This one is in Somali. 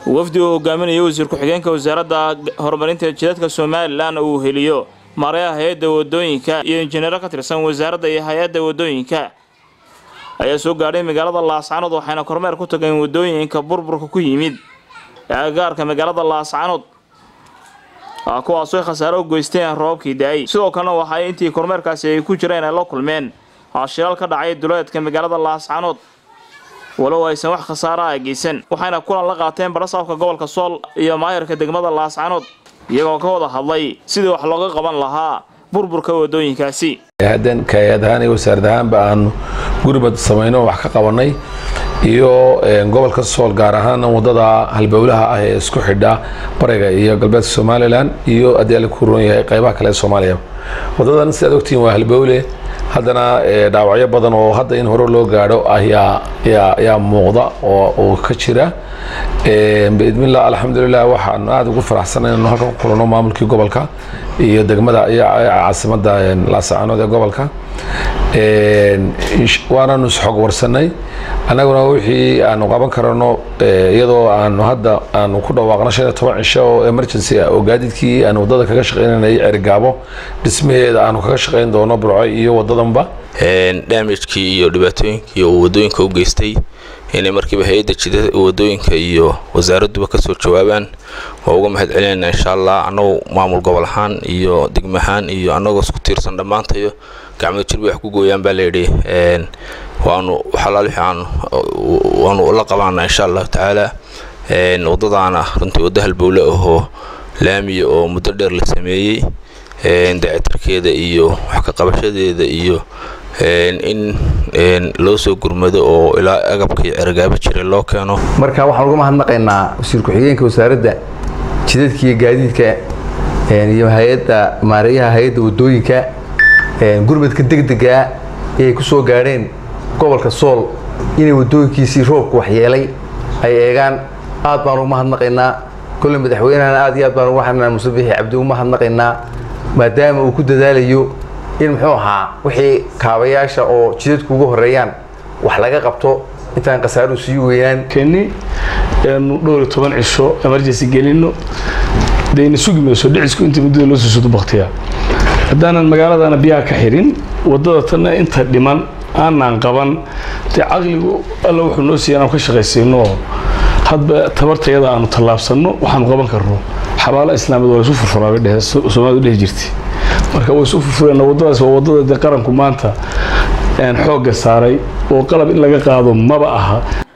wafdi uu hogaaminayo wasiir ku-xigeenka wasaaradda horumarinta jidadka somalilan uu heliyo maarayaha hay-adda wadooyinka iyo injineero ka tirsan wasaaradda iyo hay-adda wadooyinka ayaa soo gaadhay magaalada laascanood waxayna kormeer ku tageen wadooyinka burburka ku yimid ee agagaarka magaalada laascanood kuwaasoo khasaaro u geysteen roobabkii da-ay sidoo kalena waxaa intii kormeerkaasi ay ku jireen ay la kulmeen shilaal ka dhacay duleedka magaalada laascanood walow aysan wax khasaara a geysan waxayna kulan la qaateen barasaabka gobolka sool iyo maayarka degmada laascanood iyagoo ka wada hadlay sidii wax looga qaban lahaa burburka wadooyinkaasi hadan kaayad ahaan iyo wasaarad ahaanba aanu guribad samayno wax ka qabanay iyo gobolka sool gaar ahaan wadada halbowlaha ah ee isku xidha bariga iyo galbeedka somalilan iyo haddii ala ku roon yahay qaybaha kale ee soomaaliya wadadan sidaad ogtihiin waa halbowle haddana dhaawacyo badan oo hadda in hore loo gaadho ayaa ayaa muuqda oo ka jira biidmillah alxamdulilah waxaan aada ugu faraxsanay inanu halkan ku kulano maamulkii gobolka iyo degmada iyo caasimada laasacanood ee gobolka waananu isxog warsanay annaguna wixii aanu qaban karano iyadoo aanu hadda aanu ku dhawaaqno shan iyo toban cisho oo emergency ah oo gaadiidkii aanu wadada kaga shaqaynanay cerigaabo dhismaheeda aanu kaga shaqayn doono burco iyo wadadanba damagekii iyo dhibaatooyinkii uu wadooyinka u geystay inay markiiba hay-adda jida wadooyinka iyo wasaaradduba kasoo jawaabaan waa uga mahad celinayna insha allah annagu maamul gobol ahaan iyo degmo ahaan iyo annagoo isku tiirsan dhammaantayo gacmada jirba wax ku gooyaan baa layidhi waanu xalaal wixii aan waanu la qabaana insha allahu tacaala wadadaana runtii waddo halbowle ahoo laamiya oo muddo dheer la sameeyey daacitarkeeda iyo wax ka qabashadeeda iyo in loo soo gurmado oo ilaa agabka iyo ceragaabo jiray loo keeno marka waxaan uga mahadnaqaynaa wasiir ku-xigeenka wasaaradda jidadka iyo gaadiidka iyo hay-adda maareeyaha hay-adda wadooyinka gurmadka degdega ayay ku soo gaadheen gobolka sool inay wadooyinkiisii roobka waxyeelay ay eegaan aad baan ugu mahadnaqaynaa kolle madaxweynehana aad iyo aad baan ugu xanaa muse bixi cabdi ugu mahadnaqaynaa maadaama uu ku dadaalayo in muxuu ahaa wixii kaabayaasha oo jidadku ugu horeeyaan wax laga qabto intaan khasaaruhu sii weynaan keni eenu dhowr iyo toban cisho emergency gelino dayna sugi mayso dhicisku inta muddada loo soo sodo baktiya haddaanan magaaladana biyaha ka xirin waddada tanna inta dhiman aanaan qaban dee caqligu alla wuxuu noo siiya inaan ka shaqaysayno oo hadba tabartayada aanu tallaabsanno waxaanu qaban karno xabaalo islaamiyad waa isu furfuraa bay dhehe soomaalidu dhehi jirtay marka way isu furfureen waddadaas waa waddada dee qaranku maanta xoogga saaray oo qalab in laga qaado maba aha